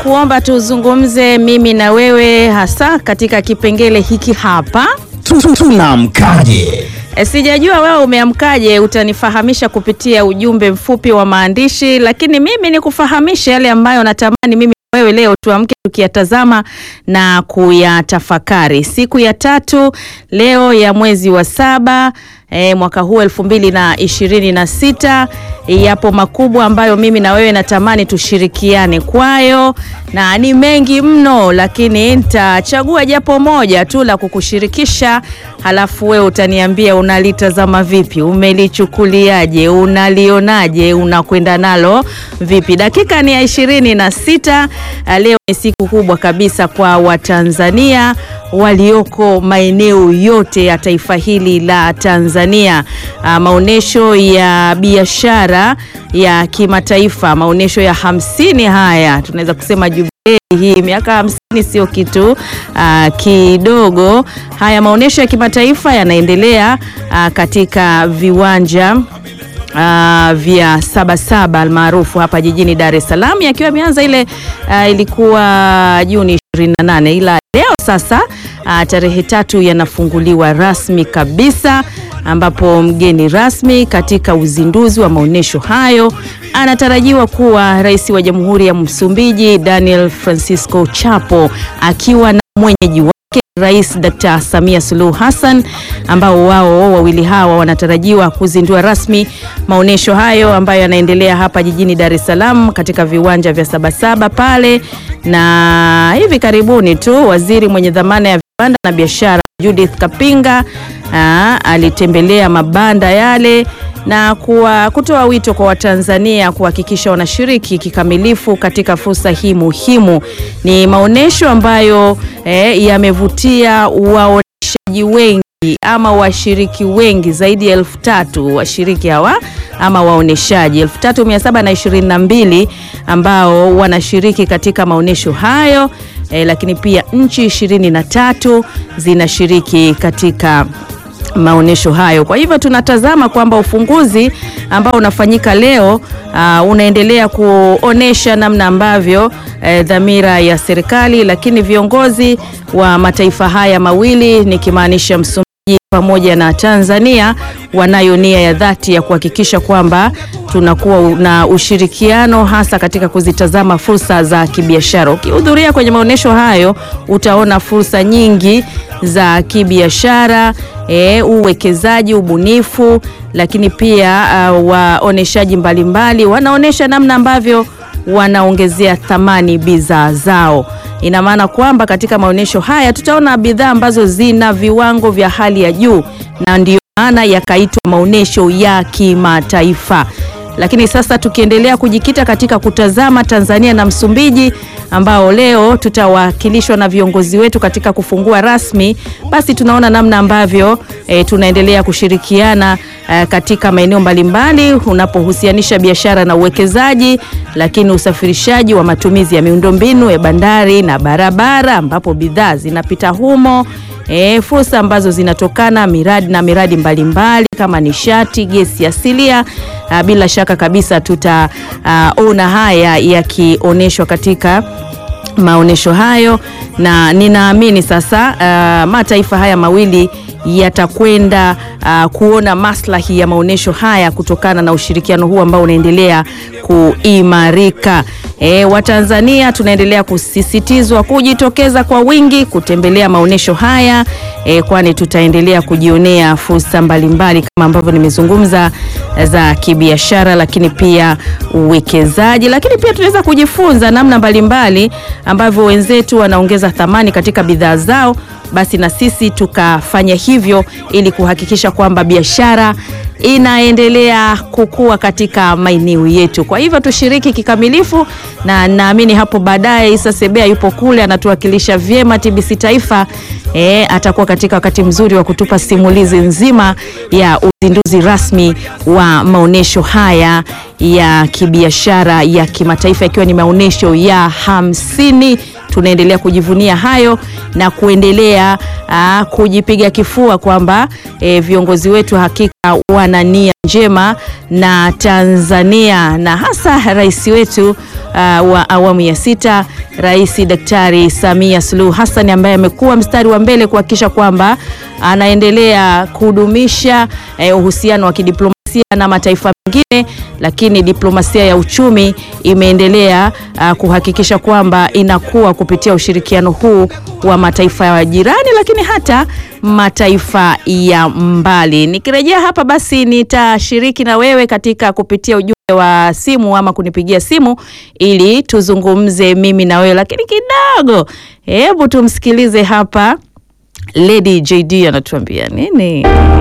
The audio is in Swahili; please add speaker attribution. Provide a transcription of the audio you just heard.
Speaker 1: kuomba tuzungumze mimi na wewe hasa katika kipengele hiki hapa.
Speaker 2: Tunamkaje?
Speaker 1: E, sijajua wewe umeamkaje, utanifahamisha kupitia ujumbe mfupi wa maandishi, lakini mimi nikufahamisha yale ambayo natamani mimi na wewe leo tuamke tukiyatazama na kuyatafakari. Siku ya tatu leo ya mwezi wa saba e, mwaka huu elfu mbili na ishirini na sita yapo makubwa ambayo mimi na wewe natamani tushirikiane kwayo, na ni mengi mno, lakini nitachagua japo moja tu la kukushirikisha, halafu wewe utaniambia unalitazama vipi, umelichukuliaje, unalionaje, unakwenda nalo vipi. Dakika ni ya ishirini na sita. Leo ni siku kubwa kabisa kwa Watanzania walioko maeneo yote ya taifa hili la Tanzania. Maonesho ya biashara ya kimataifa, maonesho ya hamsini haya tunaweza kusema jubilei hii, miaka hamsini sio kitu uh, kidogo. Haya maonesho ya kimataifa yanaendelea uh, katika viwanja Uh, vya Sabasaba almaarufu hapa jijini Dar es Salaam yakiwa imeanza ile uh, ilikuwa Juni 28 ila leo sasa uh, tarehe tatu yanafunguliwa rasmi kabisa, ambapo mgeni rasmi katika uzinduzi wa maonyesho hayo anatarajiwa kuwa Rais wa Jamhuri ya Msumbiji Daniel Francisco Chapo akiwa na mwenyeji wake Rais Dr. Samia Suluhu Hassan ambao wao wawili hawa wanatarajiwa kuzindua rasmi maonyesho hayo ambayo yanaendelea hapa jijini Dar es Salaam katika viwanja vya Sabasaba pale. Na hivi karibuni tu waziri mwenye dhamana ya viwanda na biashara Judith Kapinga aa, alitembelea mabanda yale na kuwa kutoa wito kwa Watanzania kuhakikisha wanashiriki kikamilifu katika fursa hii muhimu. Ni maonyesho ambayo eh, yamevutia waoneshaji wengi ama washiriki wengi zaidi ya elfu tatu washiriki hawa ama waoneshaji elfu tatu mia saba na ishirini na mbili ambao wanashiriki katika maonyesho hayo eh, lakini pia nchi ishirini na tatu zinashiriki katika maonyesho hayo. Kwa hivyo tunatazama kwamba ufunguzi ambao unafanyika leo uh, unaendelea kuonesha namna ambavyo eh, dhamira ya serikali lakini viongozi wa mataifa haya mawili nikimaanisha Msumbiji pamoja na Tanzania wanayo nia ya dhati ya kuhakikisha kwamba tunakuwa na ushirikiano hasa katika kuzitazama fursa za kibiashara. Ukihudhuria kwenye maonyesho hayo utaona fursa nyingi za kibiashara, e, uwekezaji, ubunifu, lakini pia uh, waoneshaji mbalimbali wanaonesha namna ambavyo wanaongezea thamani bidhaa zao. Ina maana kwamba katika maonyesho haya tutaona bidhaa ambazo zina viwango vya hali ya juu, na ndiyo maana yakaitwa maonyesho ya kimataifa. Lakini sasa tukiendelea kujikita katika kutazama Tanzania na Msumbiji ambao leo tutawakilishwa na viongozi wetu katika kufungua rasmi, basi tunaona namna ambavyo e, tunaendelea kushirikiana e, katika maeneo mbalimbali unapohusianisha biashara na uwekezaji, lakini usafirishaji wa matumizi ya miundombinu ya bandari na barabara ambapo bidhaa zinapita humo. E, fursa ambazo zinatokana miradi na miradi mbalimbali kama nishati, gesi asilia. A, bila shaka kabisa tutaona haya yakionyeshwa katika maonyesho hayo, na ninaamini sasa a, mataifa haya mawili yatakwenda uh, kuona maslahi ya maonyesho haya kutokana na ushirikiano huu ambao unaendelea kuimarika. E, Watanzania tunaendelea kusisitizwa kujitokeza kwa wingi kutembelea maonyesho haya e, kwani tutaendelea kujionea fursa mbalimbali kama ambavyo nimezungumza za kibiashara, lakini pia uwekezaji, lakini pia tunaweza kujifunza namna mbalimbali ambavyo wenzetu wanaongeza thamani katika bidhaa zao basi na sisi tukafanya hivyo ili kuhakikisha kwamba biashara inaendelea kukua katika maeneo yetu. Kwa hivyo tushiriki kikamilifu, na naamini hapo baadaye Isa Sebea yupo kule anatuwakilisha vyema TBC Taifa. E, atakuwa katika wakati mzuri wa kutupa simulizi nzima ya uzinduzi rasmi wa maonyesho haya ya kibiashara ya kimataifa ikiwa ni maonyesho ya hamsini. Tunaendelea kujivunia hayo na kuendelea aa, kujipiga kifua kwamba e, viongozi wetu hakika wana nia njema na Tanzania na hasa rais wetu uh, wa awamu ya sita Rais Daktari Samia Suluhu Hassan ambaye amekuwa mstari wa mbele kuhakikisha kwamba anaendelea kudumisha eh, uhusiano wa kidiplomasia na mataifa mengine, lakini diplomasia ya uchumi imeendelea uh, kuhakikisha kwamba inakuwa kupitia ushirikiano huu wa mataifa ya jirani, lakini hata mataifa ya mbali. Nikirejea hapa basi nitashiriki na wewe katika kupitia ujumbe wa simu ama kunipigia simu ili tuzungumze mimi na wewe, lakini kidogo, hebu tumsikilize hapa Lady JD anatuambia nini.